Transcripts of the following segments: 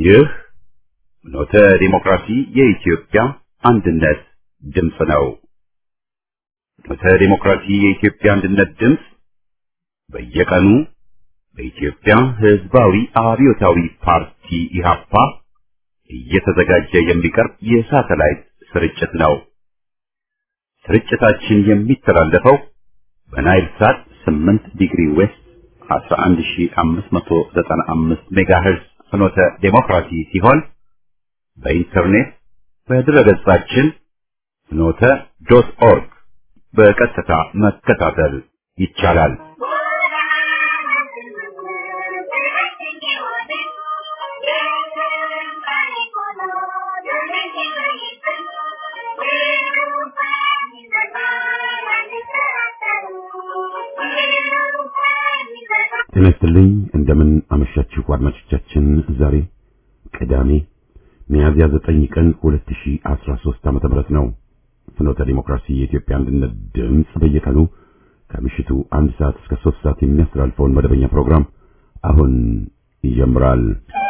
ይህ ኖተ ዲሞክራሲ የኢትዮጵያ አንድነት ድምፅ ነው። ኖተ ዲሞክራሲ የኢትዮጵያ አንድነት ድምፅ በየቀኑ በኢትዮጵያ ሕዝባዊ አብዮታዊ ፓርቲ ኢህአፓ እየተዘጋጀ የሚቀርብ የሳተላይት ስርጭት ነው። ስርጭታችን የሚተላለፈው በናይል ሳት 8 ዲግሪ ዌስት 11595 ሜጋሄርዝ ፍኖተ ዴሞክራሲ ሲሆን በኢንተርኔት በድረገጻችን ፍኖተ ዶት ኦርግ በቀጥታ መከታተል ይቻላል። ጤና ይስጥልኝ። እንደምን አመሻችሁ አድማጮቻችን። ዛሬ ቅዳሜ ሚያዝያ 9 ቀን 2013 ዓመተ ምህረት ነው። ፍኖተ ዲሞክራሲ የኢትዮጵያ አንድነት ድምፅ በየቀኑ ከምሽቱ አንድ ሰዓት እስከ 3 ሰዓት የሚያስተላልፈውን መደበኛ ፕሮግራም አሁን ይጀምራል።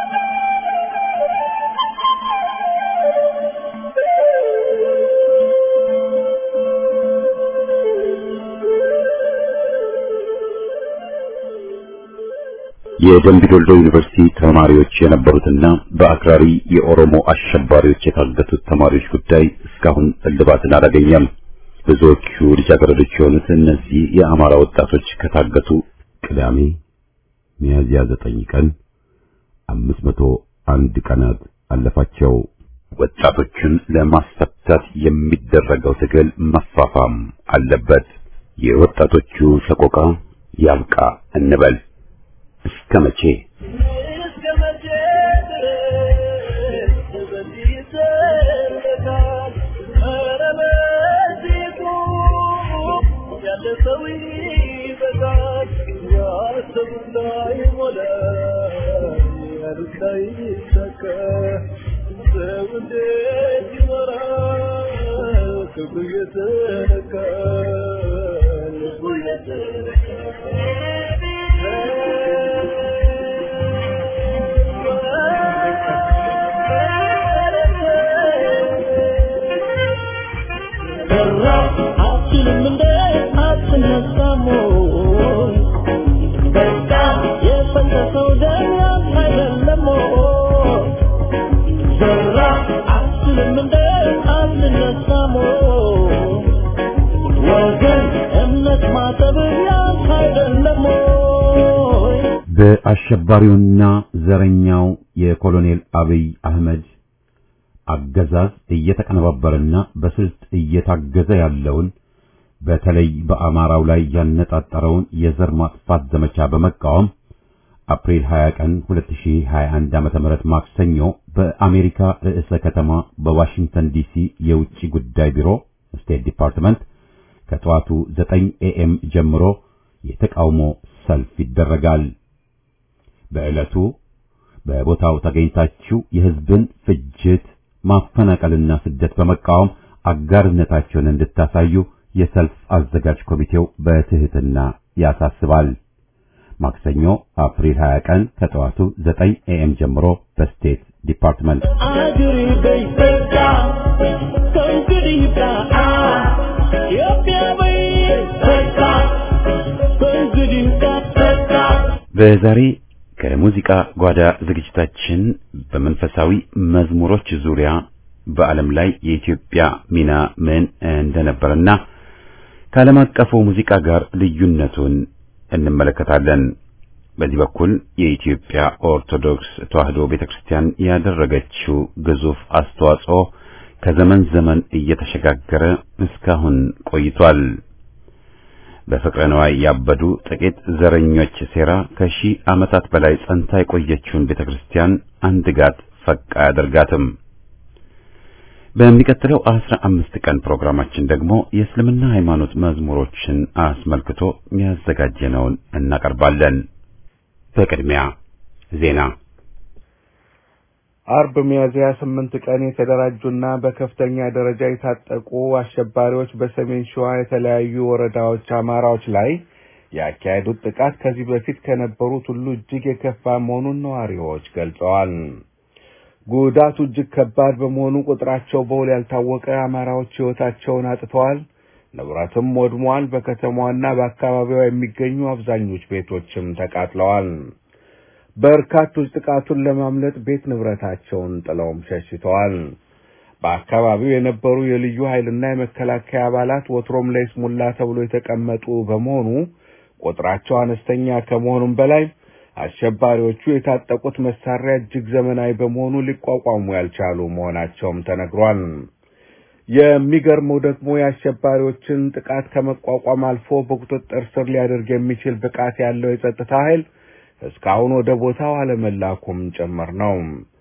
የደምቢ ዶልዶ ዩኒቨርሲቲ ተማሪዎች የነበሩትና በአክራሪ የኦሮሞ አሸባሪዎች የታገቱት ተማሪዎች ጉዳይ እስካሁን እልባትን አላገኘም። ብዙዎቹ ልጃገረዶች የሆኑት እነዚህ የአማራ ወጣቶች ከታገቱ ቅዳሜ ሚያዝያ ዘጠኝ ቀን አምስት መቶ አንድ ቀናት አለፋቸው። ወጣቶችን ለማስፈታት የሚደረገው ትግል መፋፋም አለበት። የወጣቶቹ ሰቆቃ ያብቃ እንበል። እስከ መቼ በአሸባሪውና ዘረኛው የኮሎኔል አብይ አህመድ አገዛዝ እየተቀነባበረና በስልት እየታገዘ ያለውን በተለይ በአማራው ላይ ያነጣጠረውን የዘር ማጥፋት ዘመቻ በመቃወም አፕሪል 20 ቀን 2021 ዓመተ ምህረት ማክሰኞ በአሜሪካ ርዕሰ ከተማ በዋሽንግተን ዲሲ የውጭ ጉዳይ ቢሮ ስቴት ዲፓርትመንት ከጠዋቱ 9 ኤኤም ጀምሮ የተቃውሞ ሰልፍ ይደረጋል። በዕለቱ በቦታው ተገኝታችሁ የሕዝብን ፍጅት ማፈናቀልና ስደት በመቃወም አጋርነታቸውን እንድታሳዩ የሰልፍ አዘጋጅ ኮሚቴው በትህትና ያሳስባል። ማክሰኞ አፕሪል 20 ቀን ከጠዋቱ 9 ኤኤም ጀምሮ በስቴት ዲፓርትመንት በዛሬ ከሙዚቃ ጓዳ ዝግጅታችን በመንፈሳዊ መዝሙሮች ዙሪያ በዓለም ላይ የኢትዮጵያ ሚና ምን እንደነበረና ከዓለም አቀፉ ሙዚቃ ጋር ልዩነቱን እንመለከታለን። በዚህ በኩል የኢትዮጵያ ኦርቶዶክስ ተዋሕዶ ቤተክርስቲያን ያደረገችው ግዙፍ አስተዋጽኦ ከዘመን ዘመን እየተሸጋገረ እስካሁን ቆይቷል። በፍቅረ ነዋይ ያበዱ ጥቂት ዘረኞች ሴራ ከሺህ ዓመታት በላይ ጸንታ የቆየችውን ቤተክርስቲያን አንድ ጋት ፈቅ አያደርጋትም። በሚቀጥለው አስራ አምስት ቀን ፕሮግራማችን ደግሞ የእስልምና ሃይማኖት መዝሙሮችን አስመልክቶ ያዘጋጀነውን እናቀርባለን። በቅድሚያ ዜና። አርብ ሚያዝያ ስምንት ቀን የተደራጁና በከፍተኛ ደረጃ የታጠቁ አሸባሪዎች በሰሜን ሸዋ የተለያዩ ወረዳዎች አማራዎች ላይ ያካሄዱት ጥቃት ከዚህ በፊት ከነበሩት ሁሉ እጅግ የከፋ መሆኑን ነዋሪዎች ገልጸዋል። ጉዳቱ እጅግ ከባድ በመሆኑ ቁጥራቸው በውል ያልታወቀ አማራዎች ሕይወታቸውን አጥተዋል፣ ንብረትም ወድሟል። በከተማዋና በአካባቢዋ የሚገኙ አብዛኞቹ ቤቶችም ተቃጥለዋል። በርካቶች ጥቃቱን ለማምለጥ ቤት ንብረታቸውን ጥለውም ሸሽተዋል። በአካባቢው የነበሩ የልዩ ኃይልና የመከላከያ አባላት ወትሮም ለይስሙላ ተብሎ የተቀመጡ በመሆኑ ቁጥራቸው አነስተኛ ከመሆኑም በላይ አሸባሪዎቹ የታጠቁት መሳሪያ እጅግ ዘመናዊ በመሆኑ ሊቋቋሙ ያልቻሉ መሆናቸውም ተነግሯል። የሚገርመው ደግሞ የአሸባሪዎችን ጥቃት ከመቋቋም አልፎ በቁጥጥር ስር ሊያደርግ የሚችል ብቃት ያለው የጸጥታ ኃይል እስካሁን ወደ ቦታው አለመላኩም ጭምር ነው።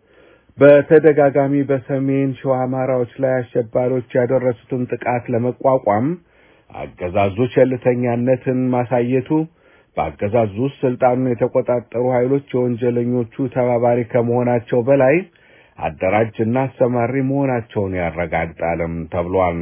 በተደጋጋሚ በሰሜን ሸዋ አማራዎች ላይ አሸባሪዎች ያደረሱትን ጥቃት ለመቋቋም አገዛዙ ቸልተኛነትን ማሳየቱ በአገዛዙ ውስጥ ስልጣኑን የተቆጣጠሩ ኃይሎች የወንጀለኞቹ ተባባሪ ከመሆናቸው በላይ አደራጅና አሰማሪ መሆናቸውን ያረጋግጣልም ተብሏል።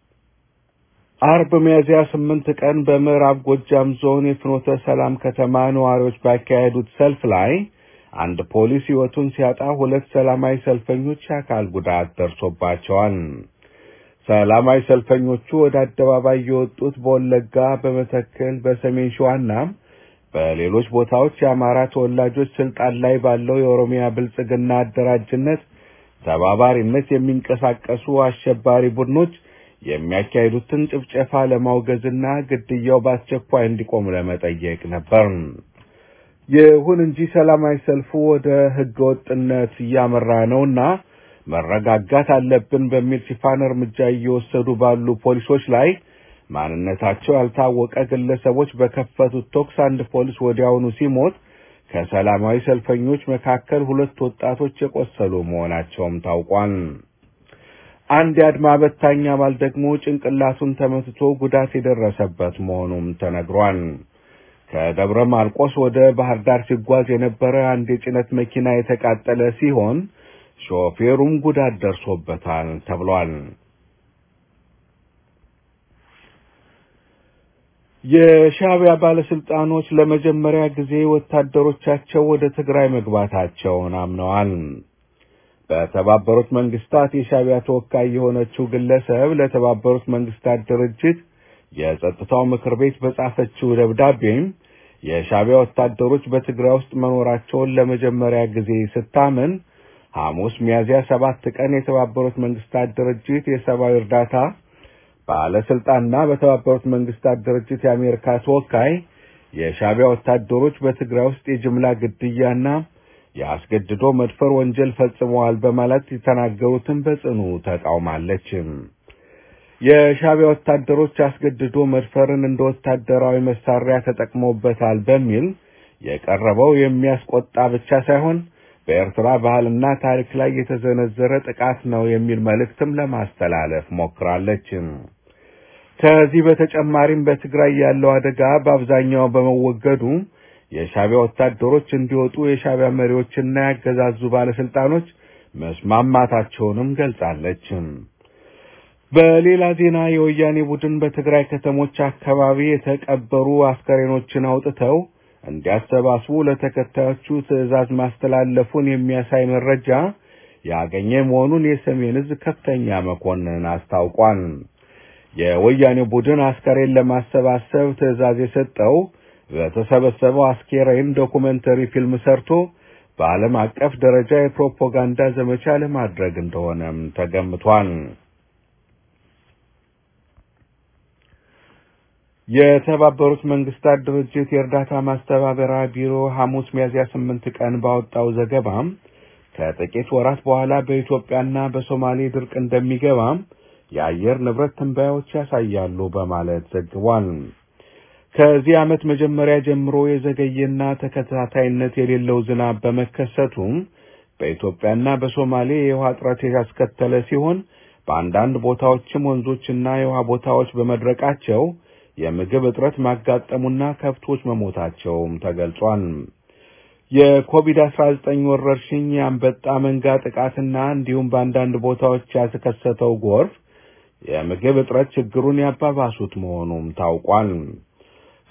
አርብ ሚያዝያ ስምንት ቀን በምዕራብ ጎጃም ዞን የፍኖተ ሰላም ከተማ ነዋሪዎች ባካሄዱት ሰልፍ ላይ አንድ ፖሊስ ሕይወቱን ሲያጣ ሁለት ሰላማዊ ሰልፈኞች የአካል ጉዳት ደርሶባቸዋል። ሰላማዊ ሰልፈኞቹ ወደ አደባባይ የወጡት በወለጋ፣ በመተከል፣ በሰሜን ሸዋና በሌሎች ቦታዎች የአማራ ተወላጆች ስልጣን ላይ ባለው የኦሮሚያ ብልጽግና አደራጅነት ተባባሪነት የሚንቀሳቀሱ አሸባሪ ቡድኖች የሚያካሂዱትን ጭፍጨፋ ለማውገዝና ግድያው በአስቸኳይ እንዲቆም ለመጠየቅ ነበር። ይሁን እንጂ ሰላማዊ ሰልፉ ወደ ሕገ ወጥነት እያመራ ነውና መረጋጋት አለብን በሚል ሽፋን እርምጃ እየወሰዱ ባሉ ፖሊሶች ላይ ማንነታቸው ያልታወቀ ግለሰቦች በከፈቱት ተኩስ አንድ ፖሊስ ወዲያውኑ ሲሞት ከሰላማዊ ሰልፈኞች መካከል ሁለት ወጣቶች የቆሰሉ መሆናቸውም ታውቋል። አንድ የአድማ በታኝ አባል ደግሞ ጭንቅላቱን ተመትቶ ጉዳት የደረሰበት መሆኑም ተነግሯል። ከደብረ ማርቆስ ወደ ባህር ዳር ሲጓዝ የነበረ አንድ የጭነት መኪና የተቃጠለ ሲሆን ሾፌሩም ጉዳት ደርሶበታል ተብሏል። የሻዕቢያ ባለስልጣኖች ለመጀመሪያ ጊዜ ወታደሮቻቸው ወደ ትግራይ መግባታቸውን አምነዋል። በተባበሩት መንግስታት የሻዕቢያ ተወካይ የሆነችው ግለሰብ ለተባበሩት መንግስታት ድርጅት የጸጥታው ምክር ቤት በጻፈችው ደብዳቤም የሻዕቢያ ወታደሮች በትግራይ ውስጥ መኖራቸውን ለመጀመሪያ ጊዜ ስታምን ሐሙስ ሚያዝያ ሰባት ቀን የተባበሩት መንግስታት ድርጅት የሰብአዊ እርዳታ ባለስልጣንና በተባበሩት መንግስታት ድርጅት የአሜሪካ ተወካይ የሻዕቢያ ወታደሮች በትግራይ ውስጥ የጅምላ ግድያና የአስገድዶ መድፈር ወንጀል ፈጽመዋል በማለት የተናገሩትን በጽኑ ተቃውማለች። የሻዕቢያ ወታደሮች አስገድዶ መድፈርን እንደ ወታደራዊ መሳሪያ ተጠቅመውበታል በሚል የቀረበው የሚያስቆጣ ብቻ ሳይሆን በኤርትራ ባህልና ታሪክ ላይ የተዘነዘረ ጥቃት ነው የሚል መልእክትም ለማስተላለፍ ሞክራለች። ከዚህ በተጨማሪም በትግራይ ያለው አደጋ በአብዛኛው በመወገዱ የሻዕቢያ ወታደሮች እንዲወጡ የሻዕቢያ መሪዎችና ያገዛዙ ባለስልጣኖች መስማማታቸውንም ገልጻለች። በሌላ ዜና የወያኔ ቡድን በትግራይ ከተሞች አካባቢ የተቀበሩ አስከሬኖችን አውጥተው እንዲያሰባስቡ ለተከታዮቹ ትዕዛዝ ማስተላለፉን የሚያሳይ መረጃ ያገኘ መሆኑን የሰሜን ዕዝ ከፍተኛ መኮንን አስታውቋል። የወያኔ ቡድን አስከሬን ለማሰባሰብ ትዕዛዝ የሰጠው በተሰበሰበው አስከሬን ዶኩሜንተሪ ፊልም ሰርቶ በዓለም አቀፍ ደረጃ የፕሮፓጋንዳ ዘመቻ ለማድረግ እንደሆነም ተገምቷል። የተባበሩት መንግስታት ድርጅት የእርዳታ ማስተባበሪያ ቢሮ ሐሙስ ሚያዝያ ስምንት ቀን ባወጣው ዘገባም ከጥቂት ወራት በኋላ በኢትዮጵያና በሶማሌ ድርቅ እንደሚገባም የአየር ንብረት ትንበያዎች ያሳያሉ በማለት ዘግቧል። ከዚህ ዓመት መጀመሪያ ጀምሮ የዘገየና ተከታታይነት የሌለው ዝናብ በመከሰቱም በኢትዮጵያና በሶማሌ የውሃ እጥረት ያስከተለ ሲሆን በአንዳንድ ቦታዎችም ወንዞችና የውሃ ቦታዎች በመድረቃቸው የምግብ እጥረት ማጋጠሙና ከብቶች መሞታቸውም ተገልጿል። የኮቪድ-19 ወረርሽኝ፣ የአንበጣ መንጋ ጥቃትና እንዲሁም በአንዳንድ ቦታዎች ያስከሰተው ጎርፍ የምግብ እጥረት ችግሩን ያባባሱት መሆኑም ታውቋል።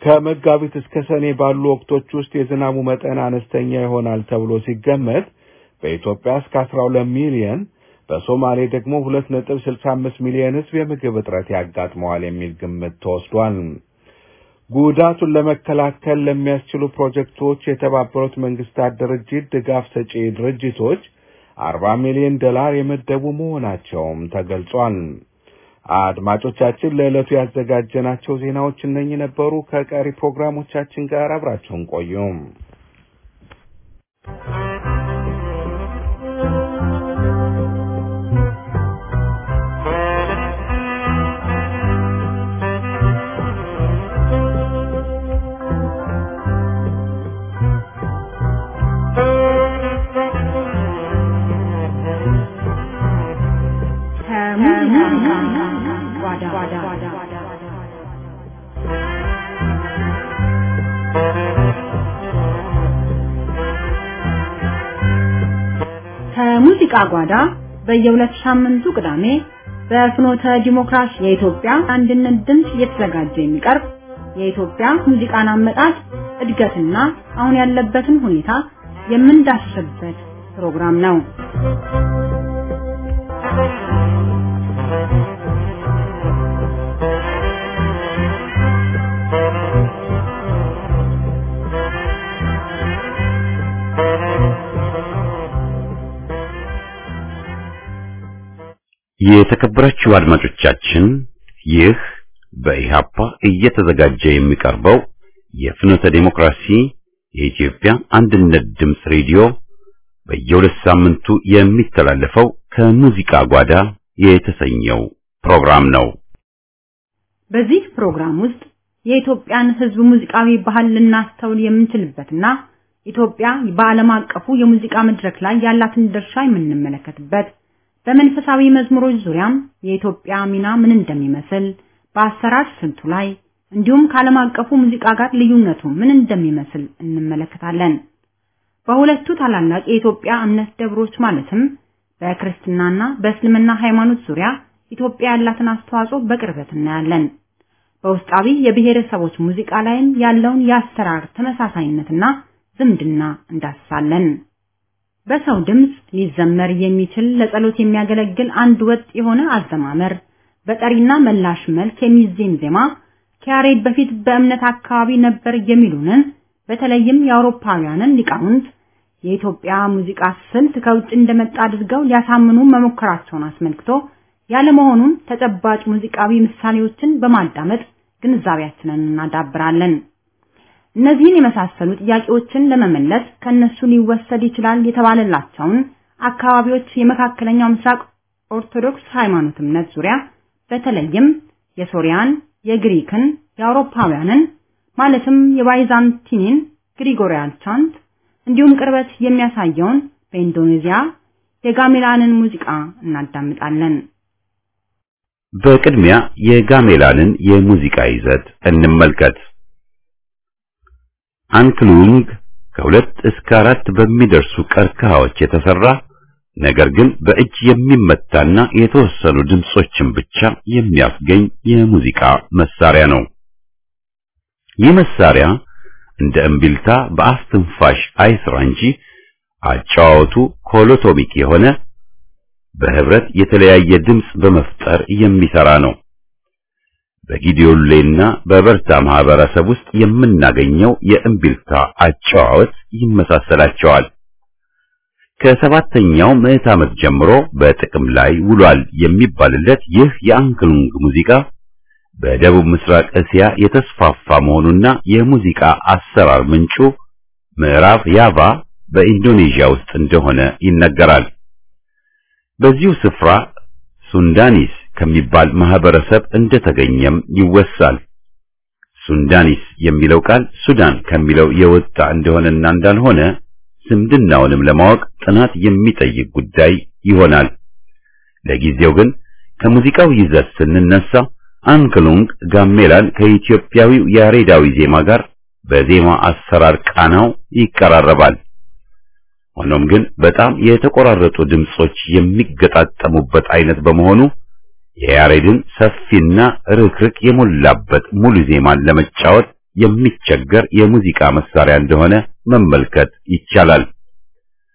ከመጋቢት እስከ ሰኔ ባሉ ወቅቶች ውስጥ የዝናቡ መጠን አነስተኛ ይሆናል ተብሎ ሲገመት በኢትዮጵያ እስከ 12 ሚሊዮን በሶማሌ ደግሞ 2.65 ሚሊዮን ሕዝብ የምግብ እጥረት ያጋጥመዋል የሚል ግምት ተወስዷል። ጉዳቱን ለመከላከል ለሚያስችሉ ፕሮጀክቶች የተባበሩት መንግስታት ድርጅት ድጋፍ ሰጪ ድርጅቶች 40 ሚሊዮን ዶላር የመደቡ መሆናቸውም ተገልጿል። አድማጮቻችን ለዕለቱ ያዘጋጀናቸው ዜናዎች እነኚህ ነበሩ። ከቀሪ ፕሮግራሞቻችን ጋር አብራችሁን ቆዩም። ከሙዚቃ ጓዳ በየሁለት ሳምንቱ ቅዳሜ በፍኖተ ዲሞክራሲ የኢትዮጵያ አንድነት ድምፅ እየተዘጋጀ የሚቀርብ የኢትዮጵያ ሙዚቃን አመጣጥ እድገትና አሁን ያለበትን ሁኔታ የምንዳስስበት ፕሮግራም ነው። የተከበራችሁ አድማጮቻችን ይህ በኢሃፓ እየተዘጋጀ የሚቀርበው የፍኖተ ዲሞክራሲ የኢትዮጵያ አንድነት ድምፅ ሬዲዮ በየሁለት ሳምንቱ የሚተላለፈው ከሙዚቃ ጓዳ የተሰኘው ፕሮግራም ነው። በዚህ ፕሮግራም ውስጥ የኢትዮጵያን ሕዝብ ሙዚቃዊ ባህል ልናስተውል የምንችልበትና ኢትዮጵያ በዓለም አቀፉ የሙዚቃ መድረክ ላይ ያላትን ድርሻ የምንመለከትበት በመንፈሳዊ መዝሙሮች ዙሪያም የኢትዮጵያ ሚና ምን እንደሚመስል በአሰራር ስልቱ ላይ እንዲሁም ከዓለም አቀፉ ሙዚቃ ጋር ልዩነቱ ምን እንደሚመስል እንመለከታለን። በሁለቱ ታላላቅ የኢትዮጵያ እምነት ደብሮች ማለትም በክርስትናና በእስልምና ሃይማኖት ዙሪያ ኢትዮጵያ ያላትን አስተዋጽኦ በቅርበት እናያለን። በውስጣዊ የብሔረሰቦች ሙዚቃ ላይም ያለውን የአሰራር ተመሳሳይነትና ዝምድና እንዳስሳለን። በሰው ድምፅ ሊዘመር የሚችል ለጸሎት የሚያገለግል አንድ ወጥ የሆነ አዘማመር በጠሪና መላሽ መልክ የሚዜም ዜማ ከያሬድ በፊት በእምነት አካባቢ ነበር የሚሉንን በተለይም የአውሮፓውያንን ሊቃውንት የኢትዮጵያ ሙዚቃ ስልት ከውጭ እንደመጣ አድርገው ሊያሳምኑ መሞከራቸውን አስመልክቶ ያለመሆኑን ተጨባጭ ሙዚቃዊ ምሳሌዎችን በማዳመጥ ግንዛቤያችንን እናዳብራለን። እነዚህን የመሳሰሉ ጥያቄዎችን ለመመለስ ከነሱ ሊወሰድ ይችላል የተባለላቸውን አካባቢዎች የመካከለኛው ምስራቅ ኦርቶዶክስ ሃይማኖት እምነት ዙሪያ በተለይም የሶሪያን፣ የግሪክን፣ የአውሮፓውያንን ማለትም የባይዛንቲንን ግሪጎሪያን ቻንት እንዲሁም ቅርበት የሚያሳየውን በኢንዶኔዚያ የጋሜላንን ሙዚቃ እናዳምጣለን። በቅድሚያ የጋሜላንን የሙዚቃ ይዘት እንመልከት። አንክሉንግ ከሁለት እስከ አራት በሚደርሱ ቀርከሃዎች የተሰራ ነገር ግን በእጅ የሚመታና የተወሰኑ ድምጾችን ብቻ የሚያስገኝ የሙዚቃ መሳሪያ ነው። ይህ መሳሪያ እንደ እምቢልታ በአፍ ትንፋሽ አይስራ እንጂ አጫዋወቱ ኮሎቶሚክ የሆነ በህብረት የተለያየ ድምጽ በመፍጠር የሚሰራ ነው። በጊዲዮሌና በበርታ ማህበረሰብ ውስጥ የምናገኘው የእምቢልታ አጨዋወት ይመሳሰላቸዋል። ከሰባተኛው ምዕት ዓመት ጀምሮ በጥቅም ላይ ውሏል የሚባልለት ይህ የአንክሉንግ ሙዚቃ በደቡብ ምስራቅ እስያ የተስፋፋ መሆኑና የሙዚቃ አሰራር ምንጩ ምዕራብ ያቫ በኢንዶኔዥያ ውስጥ እንደሆነ ይነገራል። በዚሁ ስፍራ ሱንዳኒስ ከሚባል ማህበረሰብ እንደተገኘም ይወሳል። ሱንዳኒስ የሚለው ቃል ሱዳን ከሚለው የወጣ እንደሆነና እንዳልሆነ ዝምድናውንም ለማወቅ ጥናት የሚጠይቅ ጉዳይ ይሆናል። ለጊዜው ግን ከሙዚቃው ይዘት ስንነሳ አንክሉንግ ጋሜላን ከኢትዮጵያዊው ያሬዳዊ ዜማ ጋር በዜማ አሰራር ቃናው ይቀራረባል። ሆኖም ግን በጣም የተቆራረጡ ድምጾች የሚገጣጠሙበት አይነት በመሆኑ የያሬድን ሰፊና ርክርክ የሞላበት ሙሉ ዜማን ለመጫወት የሚቸገር የሙዚቃ መሳሪያ እንደሆነ መመልከት ይቻላል።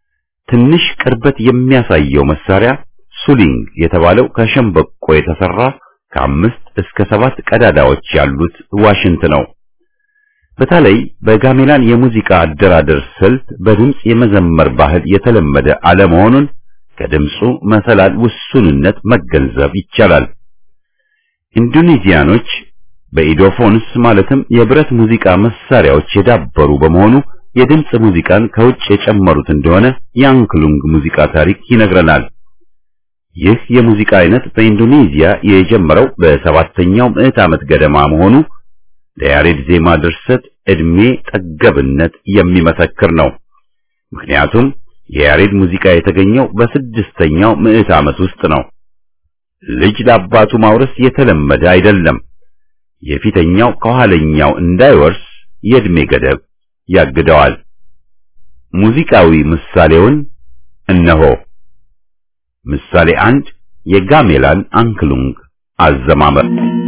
ትንሽ ቅርበት የሚያሳየው መሳሪያ ሱሊንግ የተባለው ከሸምበቆ የተሰራ ከአምስት እስከ ሰባት ቀዳዳዎች ያሉት ዋሽንት ነው። በተለይ በጋሜላን የሙዚቃ አደራደር ስልት በድምፅ የመዘመር ባህል የተለመደ አለመሆኑን ከድምፁ መሰላል ውሱንነት መገንዘብ ይቻላል። ኢንዶኔዚያኖች በኢዶፎንስ ማለትም የብረት ሙዚቃ መሳሪያዎች የዳበሩ በመሆኑ የድምፅ ሙዚቃን ከውጭ የጨመሩት እንደሆነ የአንክሉንግ ሙዚቃ ታሪክ ይነግረናል። ይህ የሙዚቃ አይነት በኢንዶኔዚያ የጀመረው በሰባተኛው ምዕት ዓመት ገደማ መሆኑ ለያሬድ ዜማ ድርሰት ዕድሜ ጠገብነት የሚመሰክር ነው። ምክንያቱም የያሬድ ሙዚቃ የተገኘው በስድስተኛው ምዕት ዓመት ውስጥ ነው። ልጅ ለአባቱ ማውረስ የተለመደ አይደለም። የፊተኛው ከኋለኛው እንዳይወርስ የዕድሜ ገደብ ያግደዋል። ሙዚቃዊ ምሳሌውን እነሆ። ምሳሌ አንድ የጋሜላን አንክሉንግ አዘማመር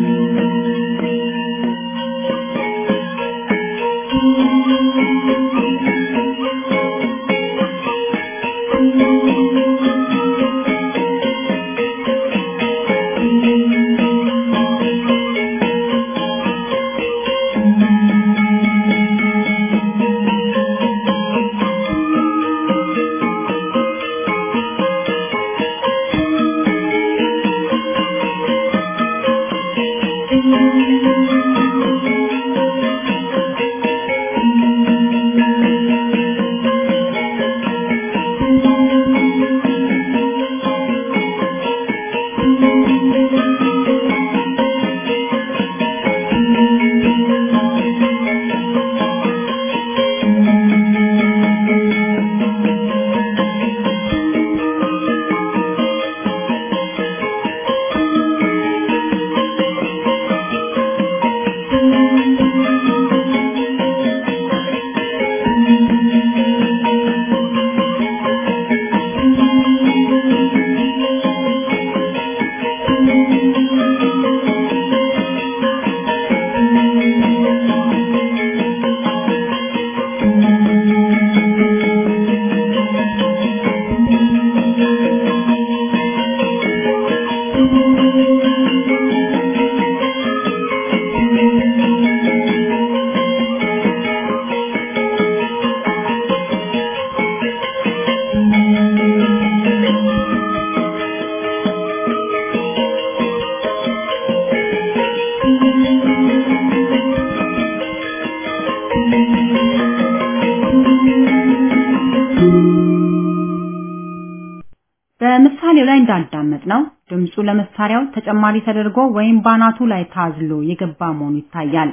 በምሳሌው ላይ እንዳዳመጥ ነው ድምፁ ለመሳሪያው ተጨማሪ ተደርጎ ወይም ባናቱ ላይ ታዝሎ የገባ መሆኑ ይታያል።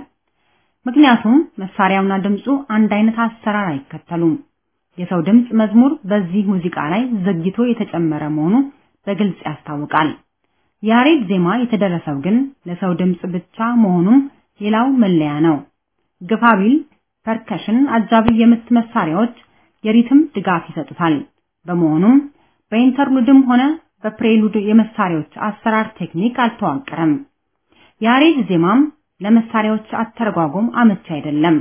ምክንያቱም መሳሪያውና ድምፁ አንድ አይነት አሰራር አይከተሉም። የሰው ድምፅ መዝሙር በዚህ ሙዚቃ ላይ ዘግይቶ የተጨመረ መሆኑ በግልጽ ያስታውቃል። ያሬድ ዜማ የተደረሰው ግን ለሰው ድምፅ ብቻ መሆኑም ሌላው መለያ ነው። ግፋቢል፣ ፐርከሽን፣ አጃቢ የምት መሳሪያዎች የሪትም ድጋፍ ይሰጡታል። በመሆኑም በኢንተርሉድም ሆነ በፕሬሉድ የመሳሪያዎች አሰራር ቴክኒክ አልተዋቀረም። ያሬድ ዜማም ለመሳሪያዎች አተረጓጎም አመቺ አይደለም።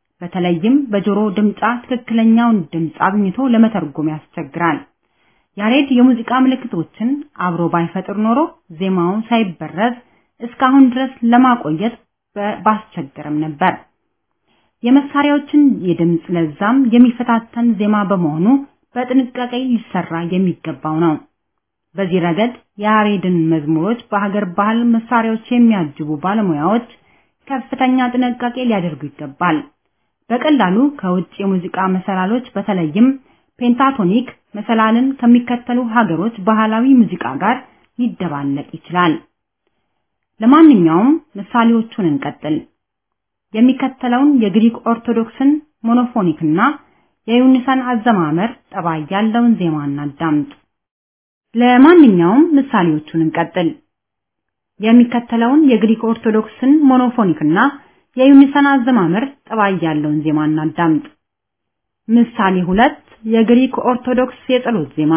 በተለይም በጆሮ ድምጻ ትክክለኛውን ድምጽ አግኝቶ ለመተርጎም ያስቸግራል። ያሬድ የሙዚቃ ምልክቶችን አብሮ ባይፈጥር ኖሮ ዜማውን ሳይበረዝ እስካሁን ድረስ ለማቆየት ባስቸገረም ነበር። የመሳሪያዎችን የድምጽ ለዛም የሚፈታተን ዜማ በመሆኑ በጥንቃቄ ሊሰራ የሚገባው ነው። በዚህ ረገድ የያሬድን መዝሙሮች በሀገር ባህል መሳሪያዎች የሚያጅቡ ባለሙያዎች ከፍተኛ ጥንቃቄ ሊያደርጉ ይገባል። በቀላሉ ከውጭ የሙዚቃ መሰላሎች በተለይም ፔንታቶኒክ መሰላልን ከሚከተሉ ሀገሮች ባህላዊ ሙዚቃ ጋር ሊደባለቅ ይችላል። ለማንኛውም ምሳሌዎቹን እንቀጥል። የሚከተለውን የግሪክ ኦርቶዶክስን ሞኖፎኒክና የዩኒሳን አዘማመር ጠባይ ያለውን ዜማ እናዳምጥ። ለማንኛውም ምሳሌዎቹን እንቀጥል። የሚከተለውን የግሪክ ኦርቶዶክስን ሞኖፎኒክና የዩኒሳን አዘማመር ጠባይ ያለውን ዜማ እናዳምጥ። ምሳሌ ሁለት የግሪክ ኦርቶዶክስ የጸሎት ዜማ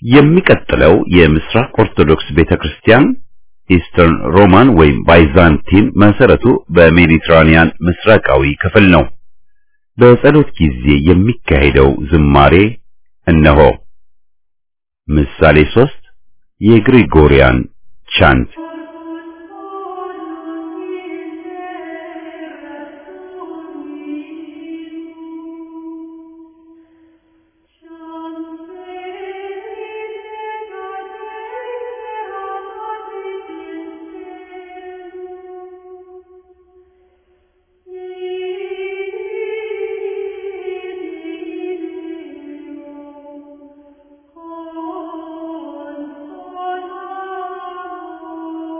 የሚቀጥለው የምስራቅ ኦርቶዶክስ ቤተክርስቲያን ኢስተርን ሮማን ወይም ባይዛንቲን መሰረቱ በሜዲትራኒያን ምስራቃዊ ክፍል ነው። በጸሎት ጊዜ የሚካሄደው ዝማሬ እነሆ። ምሳሌ ሶስት የግሪጎሪያን ቻንት Oh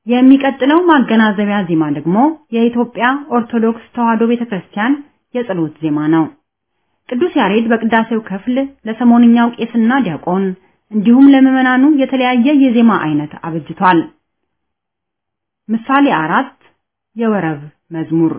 የሚቀጥለው ማገናዘቢያ ዜማ ደግሞ የኢትዮጵያ ኦርቶዶክስ ተዋሕዶ ቤተክርስቲያን የጸሎት ዜማ ነው። ቅዱስ ያሬድ በቅዳሴው ክፍል ለሰሞንኛው ቄስና ዲያቆን እንዲሁም ለምዕመናኑ የተለያየ የዜማ አይነት አበጅቷል። ምሳሌ አራት የወረብ መዝሙር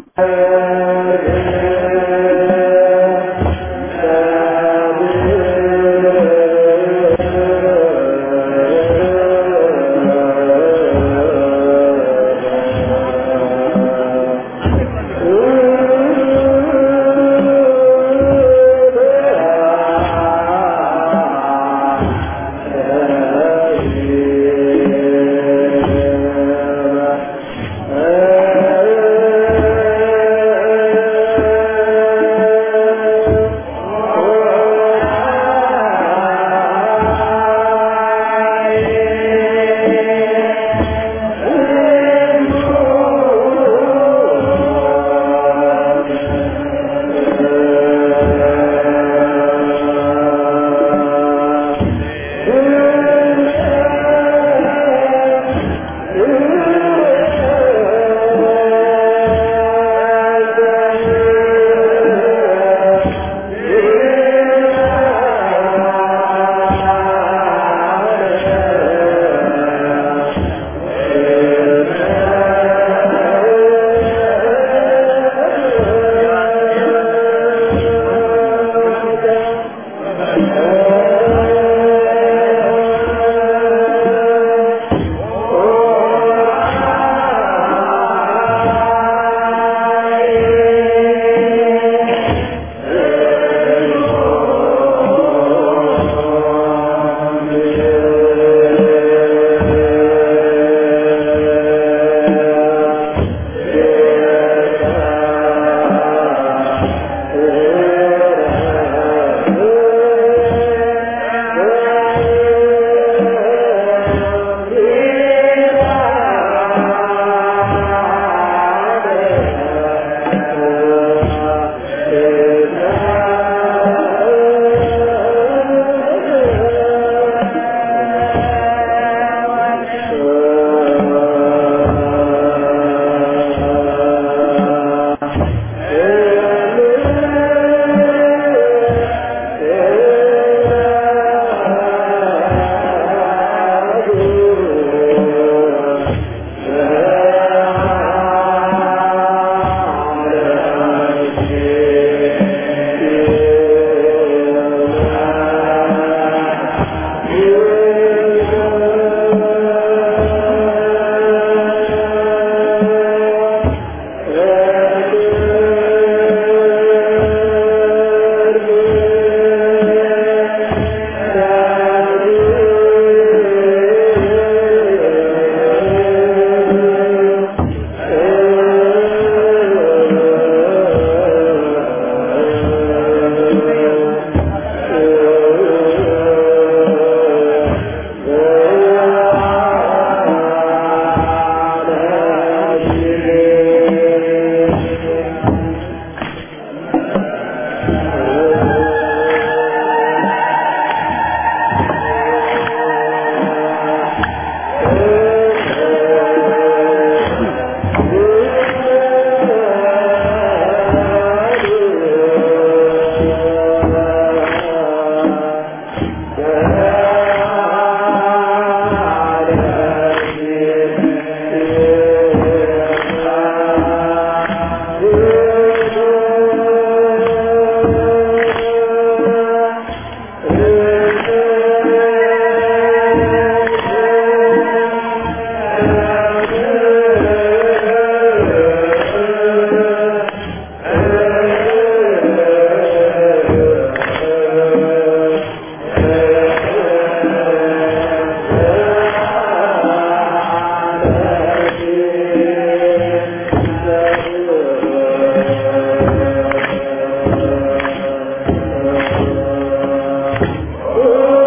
Oh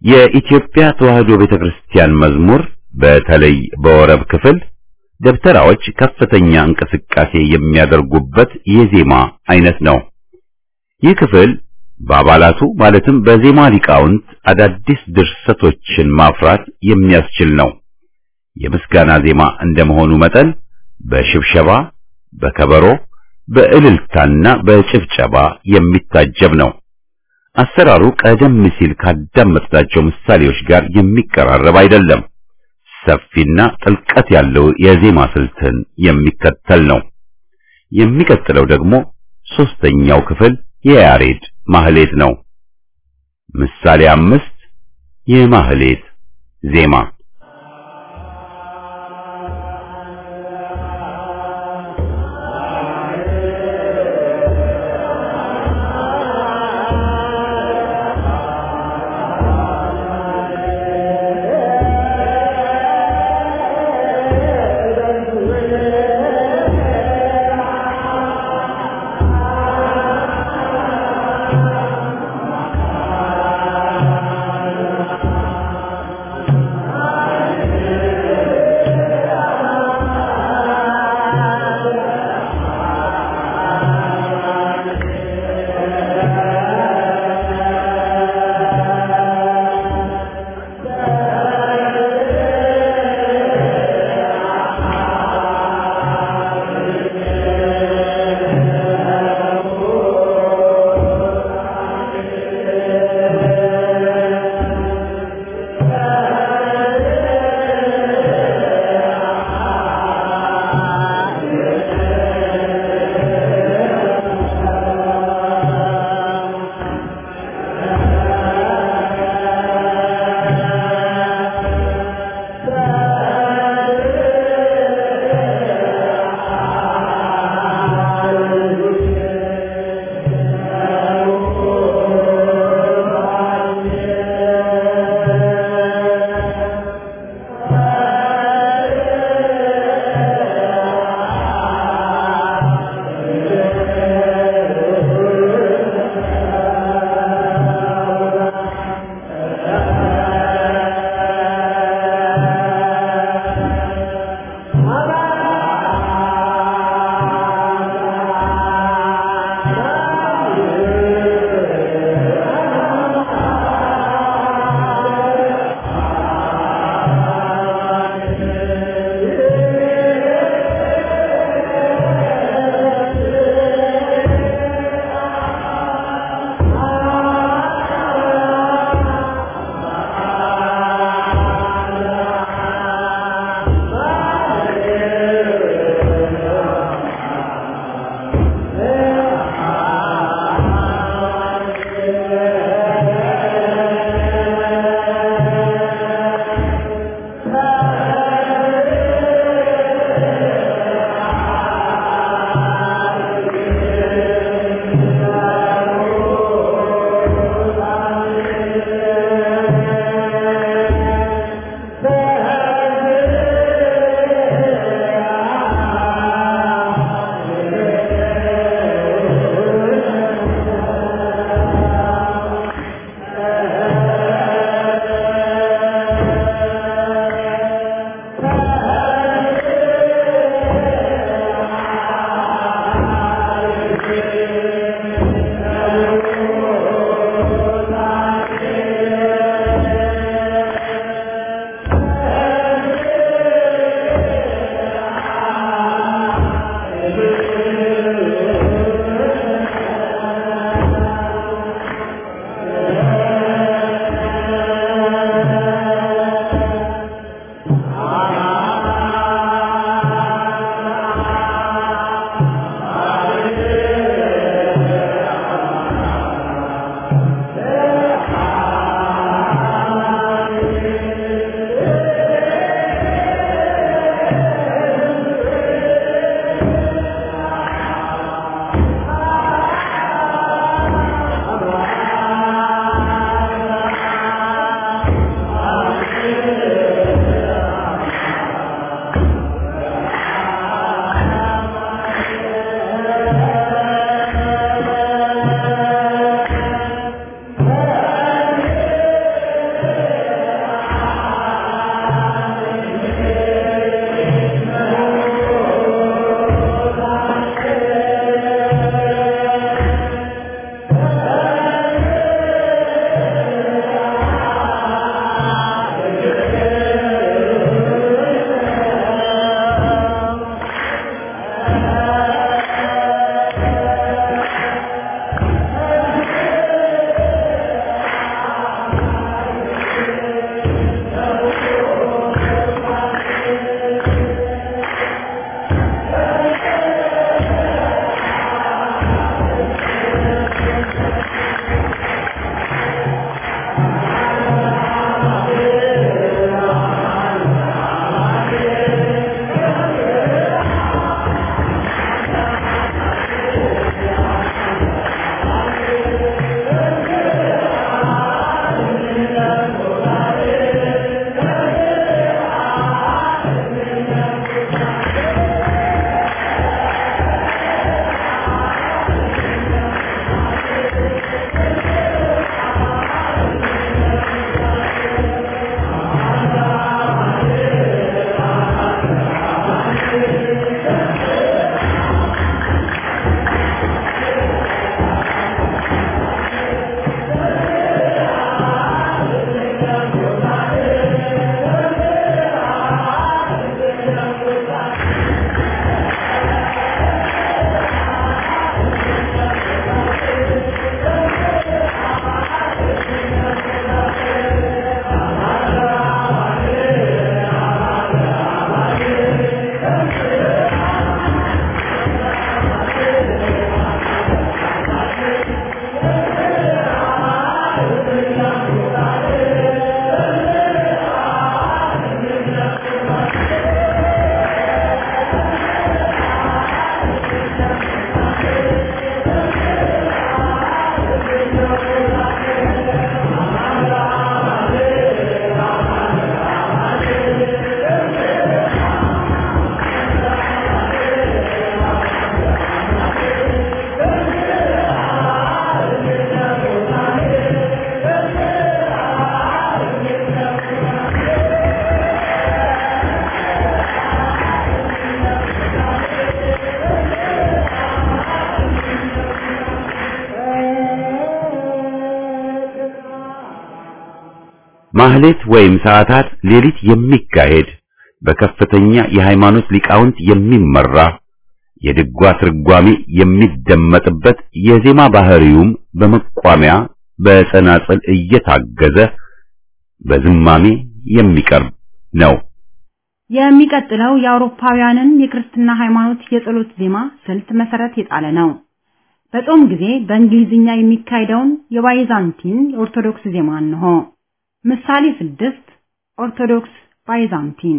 የኢትዮጵያ ተዋሕዶ ቤተክርስቲያን መዝሙር በተለይ በወረብ ክፍል ደብተራዎች ከፍተኛ እንቅስቃሴ የሚያደርጉበት የዜማ አይነት ነው። ይህ ክፍል በአባላቱ ማለትም በዜማ ሊቃውንት አዳዲስ ድርሰቶችን ማፍራት የሚያስችል ነው። የምስጋና ዜማ እንደመሆኑ መጠን በሽብሸባ፣ በከበሮ፣ በእልልታና በጭብጨባ የሚታጀብ ነው። አሰራሩ ቀደም ሲል ካዳመጥናቸው ምሳሌዎች ጋር የሚቀራረብ አይደለም። ሰፊና ጥልቀት ያለው የዜማ ስልትን የሚከተል ነው። የሚቀጥለው ደግሞ ሶስተኛው ክፍል የያሬድ ማህሌት ነው። ምሳሌ አምስት የማህሌት ዜማ Ah ማህሌት ወይም ሰዓታት ሌሊት የሚካሄድ በከፍተኛ የሃይማኖት ሊቃውንት የሚመራ የድጓ ትርጓሜ የሚደመጥበት የዜማ ባህሪውም በመቋሚያ በጸናጽል እየታገዘ በዝማሜ የሚቀርብ ነው። የሚቀጥለው የአውሮፓውያንን የክርስትና ሃይማኖት የጸሎት ዜማ ስልት መሰረት የጣለ ነው። በጾም ጊዜ በእንግሊዝኛ የሚካሄደውን የባይዛንቲን የኦርቶዶክስ ዜማ እንሆ። ምሳሌ ስድስት ኦርቶዶክስ ባይዛንቲን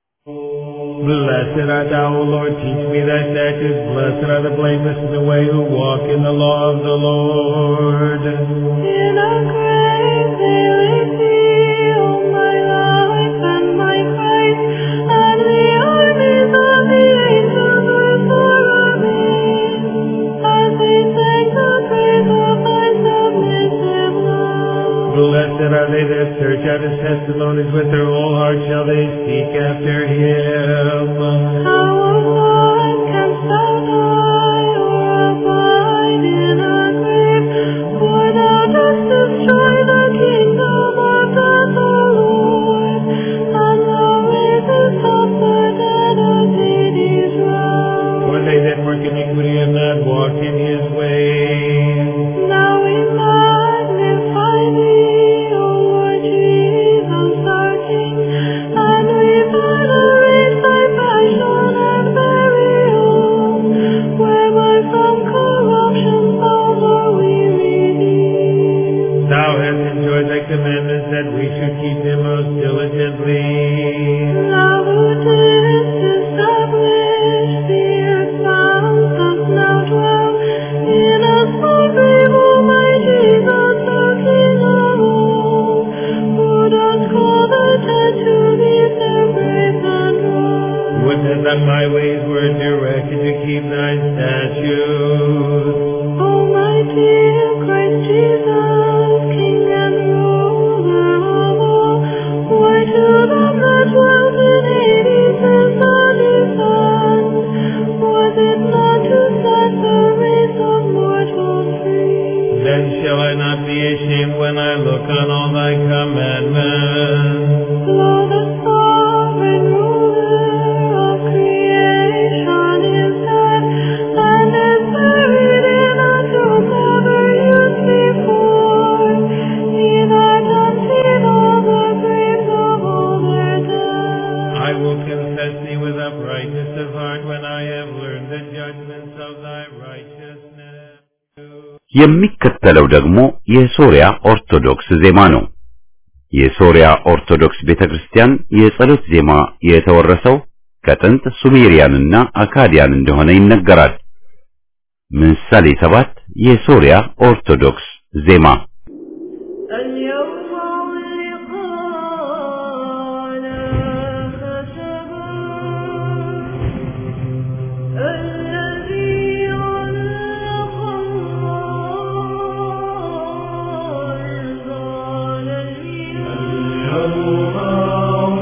Blessed art thou, O Lord, teach me thy statutes. Blessed are the blameless in the way who walk in the law of the Lord. In a grave they laid thee, O my life and my Christ, and the armies of the angels were for me, as they sang the praise of thy submissive love. Blessed are they that search out his testimonies with their whole heart shall they seek after him. How, O Lord, canst thou die or abide in a grave? For thou dost destroy the kingdom of death, O Lord, and thou raisest up the dead of Hades' realm. For they that work iniquity have not walked in his ways. Now we magnify thee, O Lord Jesus, our King, and we venerate thy passion and burial, whereby from corruption souls are we redeemed. Thou hast enjoyed thy commandments that we should keep them most diligently. Thou who didst establish the earth's bounds dost now dwell in a small grave, O my Jesus, the King of all, who dost call the dead to leave their graves and rise. Would that my ways were directed to keep thy statutes. O my dear Christ Jesus, King and ruler of all, why to them that dwelt in Hades is the descent? Was it not to set the race of mortals free? Then shall I not be ashamed when I look on all thy commandments. Lo, the sovereign ruler of creation is dead, and is buried in a tomb never used before. He that emptied all the graves of all their dead. I will confess thee with uprightness of heart when I have learned the judgments of thy righteousness. የሚከተለው ደግሞ የሶሪያ ኦርቶዶክስ ዜማ ነው። የሶሪያ ኦርቶዶክስ ቤተክርስቲያን የጸሎት ዜማ የተወረሰው ከጥንት ሱሜሪያንና አካዲያን እንደሆነ ይነገራል። ምሳሌ ሰባት የሶሪያ ኦርቶዶክስ ዜማ اليوم لقانا خشبا الذي علق الله اليوم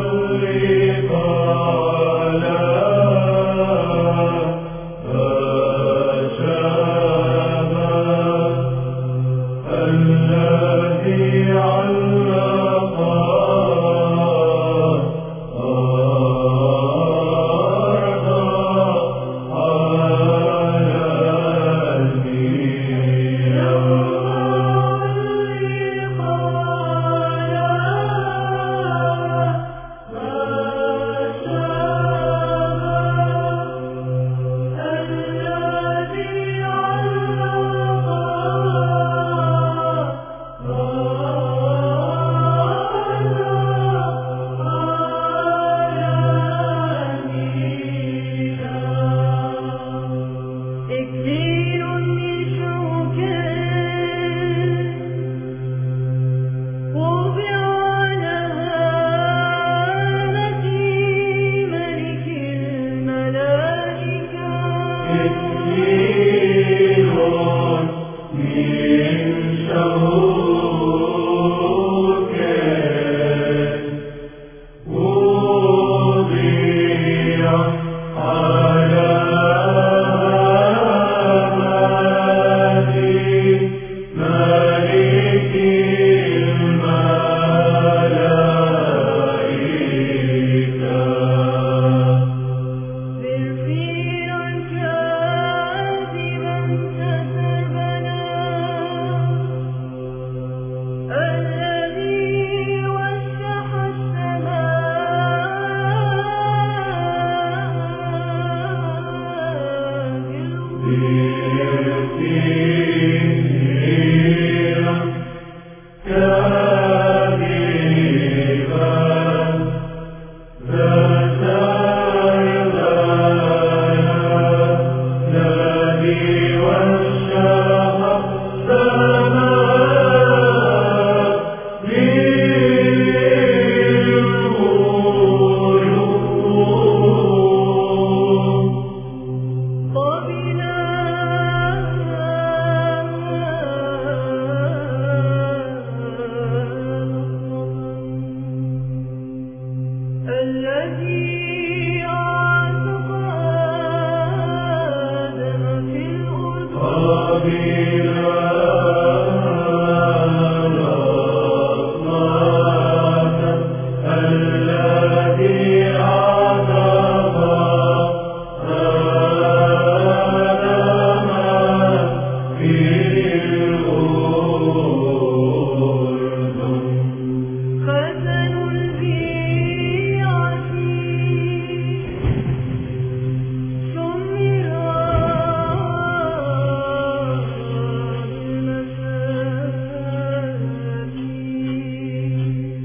الذي علق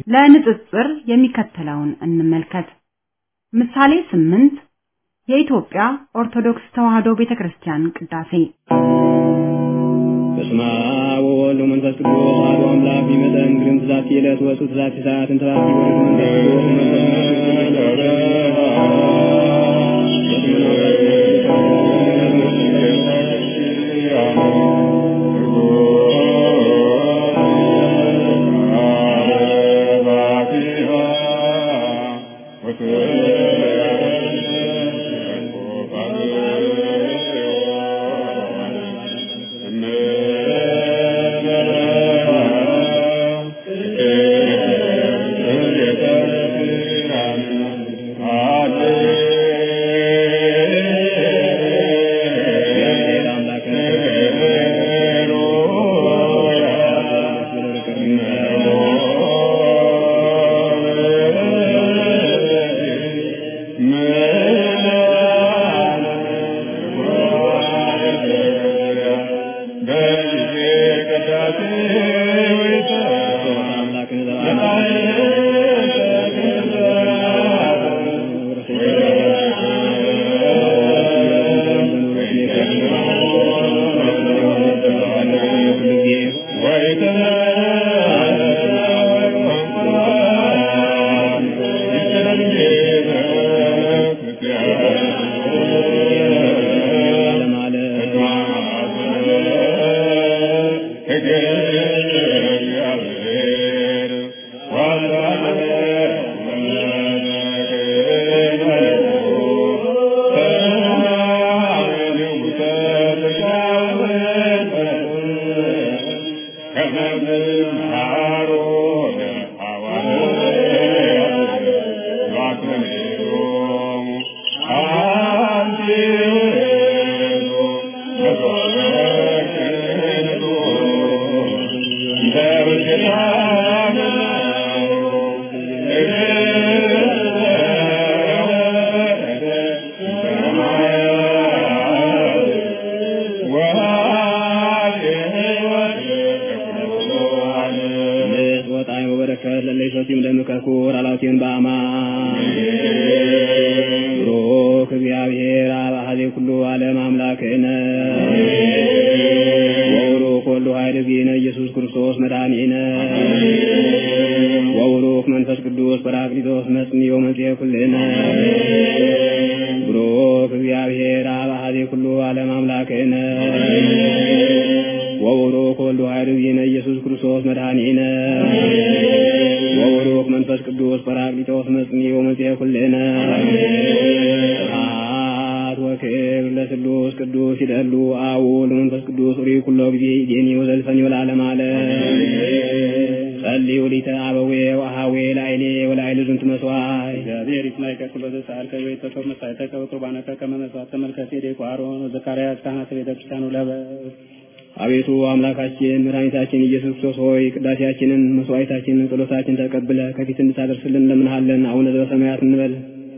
ለንጽጽር የሚከተለውን እንመልከት። ምሳሌ ስምንት የኢትዮጵያ ኦርቶዶክስ ተዋሕዶ ቤተክርስቲያን ቅዳሴ በስመ አብ ወወልድ ወመንፈስ ቅዱስ አሐዱ አምላክ ይመጠን ግርም ትዛቲ ዕለት ወፁ ትዛቲ ሰዓት እንተባቲ ወልድ መንፈስ ቅዱስ መንፈስ አቤቱ አምላካችን መድኃኒታችን ኢየሱስ ክርስቶስ ሆይ ቅዳሴያችንን፣ መስዋዕታችንን፣ ጸሎታችንን ተቀብለ ከፊት እንድታደርስልን እንለምንሃለን። አቡነ ዘበሰማያት እንበል።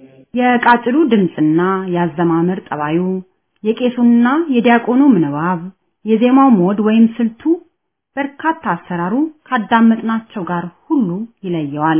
የቃጭሉ ድምፅና የአዘማመር ጠባዩ፣ የቄሱና የዲያቆኑ ምንባብ፣ የዜማው ሞድ ወይም ስልቱ በርካታ አሰራሩ ካዳመጥናቸው ጋር ሁሉ ይለየዋል።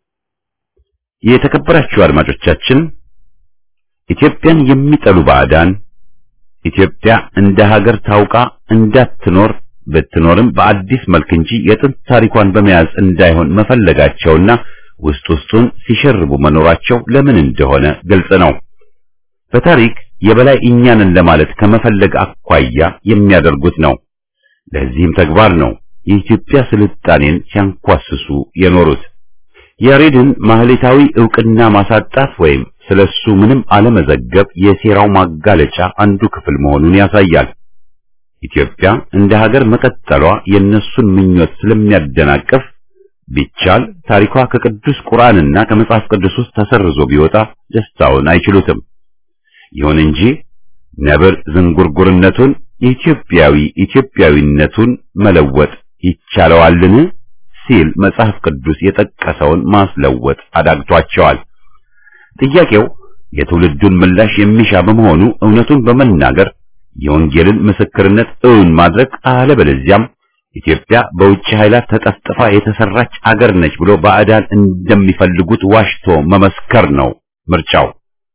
የተከበራችሁ አድማጮቻችን ኢትዮጵያን የሚጠሉ ባዕዳን ኢትዮጵያ እንደ ሀገር ታውቃ እንዳትኖር ብትኖርም በአዲስ መልክ እንጂ የጥንት ታሪኳን በመያዝ እንዳይሆን መፈለጋቸውና ውስጥ ውስጡን ሲሸርቡ መኖራቸው ለምን እንደሆነ ግልጽ ነው። በታሪክ የበላይ እኛንን ለማለት ከመፈለግ አኳያ የሚያደርጉት ነው። ለዚህም ተግባር ነው የኢትዮጵያ ስልጣኔን ሲያንኳስሱ የኖሩት። ያሬድን ማህሌታዊ ዕውቅና ማሳጣት ወይም ስለሱ ምንም አለመዘገብ የሴራው ማጋለጫ አንዱ ክፍል መሆኑን ያሳያል። ኢትዮጵያ እንደ ሀገር መቀጠሏ የነሱን ምኞት ስለሚያደናቅፍ ቢቻል ታሪኳ ከቅዱስ ቁርአንና ከመጽሐፍ ቅዱስ ውስጥ ተሰርዞ ቢወጣ ደስታውን አይችሉትም። ይሁን እንጂ ነብር ዝንጉርጉርነቱን የኢትዮጵያዊ ኢትዮጵያዊነቱን መለወጥ ይቻለዋልን ሲል መጽሐፍ ቅዱስ የጠቀሰውን ማስለወጥ አዳግቷቸዋል። ጥያቄው የትውልዱን ምላሽ የሚሻ በመሆኑ እውነቱን በመናገር የወንጌልን ምስክርነት እውን ማድረግ አለበለዚያም ኢትዮጵያ በውጭ ኃይላት ተጠፍጥፋ የተሰራች አገር ነች ብሎ ባዕዳን እንደሚፈልጉት ዋሽቶ መመስከር ነው ምርጫው።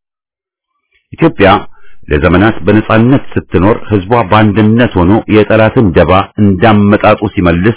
ኢትዮጵያ ለዘመናት በነጻነት ስትኖር ህዝቧ በአንድነት ሆኖ የጠላትን ደባ እንዳመጣጡ ሲመልስ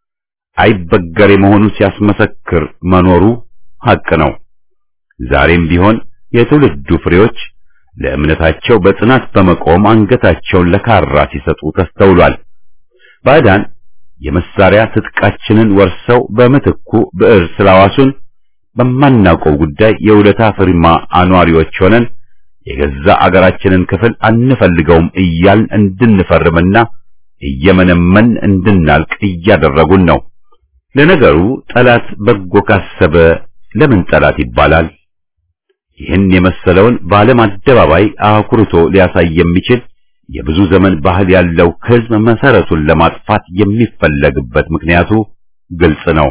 አይበገሬ መሆኑን ሲያስመሰክር መኖሩ ሐቅ ነው። ዛሬም ቢሆን የትውልዱ ፍሬዎች ለእምነታቸው በጽናት በመቆም አንገታቸውን ለካራ ሲሰጡ ተስተውሏል። ባዕዳን የመሳሪያ ትጥቃችንን ወርሰው በምትኩ ብዕር ስላዋሱን በማናውቀው ጉዳይ የውለታ ፍርማ አኗሪዎች ሆነን የገዛ አገራችንን ክፍል አንፈልገውም እያልን እንድንፈርምና እየመነመን እንድናልቅ እያደረጉን ነው። ለነገሩ ጠላት በጎ ካሰበ ለምን ጠላት ይባላል? ይህን የመሰለውን በዓለም አደባባይ አኩርቶ ሊያሳይ የሚችል የብዙ ዘመን ባህል ያለው ሕዝብ መሰረቱን ለማጥፋት የሚፈለግበት ምክንያቱ ግልጽ ነው።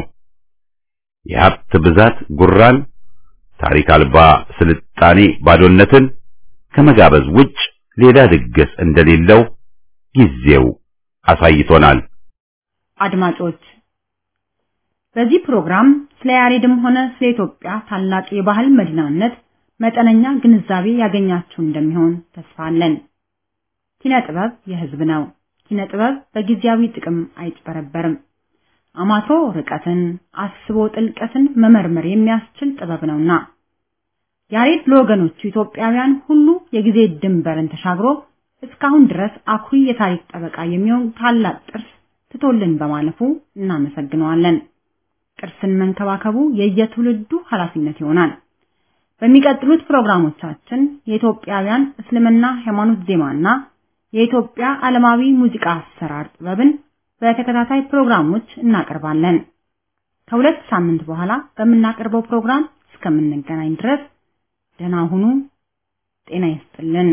የሀብት ብዛት ጉራን፣ ታሪክ አልባ ስልጣኔ ባዶነትን ከመጋበዝ ውጭ ሌላ ድግስ እንደሌለው ጊዜው አሳይቶናል። አድማጮች በዚህ ፕሮግራም ስለ ያሬድም ሆነ ስለ ኢትዮጵያ ታላቅ የባህል መዲናነት መጠነኛ ግንዛቤ ያገኛችሁ እንደሚሆን ተስፋ አለን። ኪነ ጥበብ የሕዝብ ነው። ኪነ ጥበብ በጊዜያዊ ጥቅም አይጭበረበርም። አማቶ ርቀትን አስቦ ጥልቀትን መመርመር የሚያስችል ጥበብ ነውና ያሬድ ለወገኖቹ ኢትዮጵያውያን ሁሉ የጊዜ ድንበርን ተሻግሮ እስካሁን ድረስ አኩሪ የታሪክ ጠበቃ የሚሆን ታላቅ ቅርስ ትቶልን በማለፉ እናመሰግነዋለን። ቅርስን መንከባከቡ የየትውልዱ ኃላፊነት ይሆናል። በሚቀጥሉት ፕሮግራሞቻችን የኢትዮጵያውያን እስልምና ሃይማኖት ዜማና የኢትዮጵያ ዓለማዊ ሙዚቃ አሰራር ጥበብን በተከታታይ ፕሮግራሞች እናቀርባለን። ከሁለት ሳምንት በኋላ በምናቀርበው ፕሮግራም እስከምንገናኝ ድረስ ደህና ሁኑ። ጤና ይስጥልን።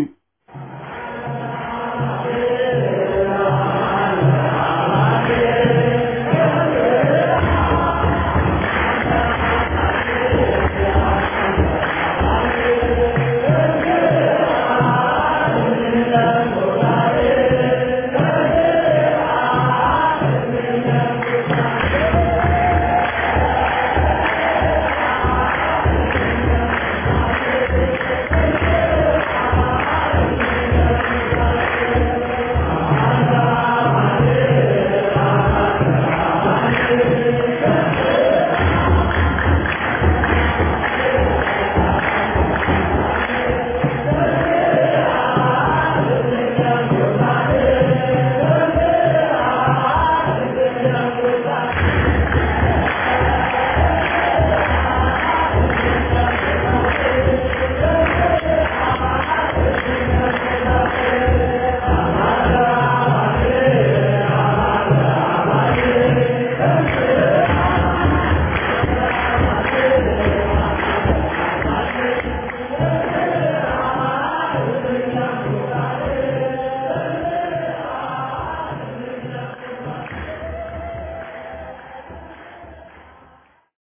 Thank you.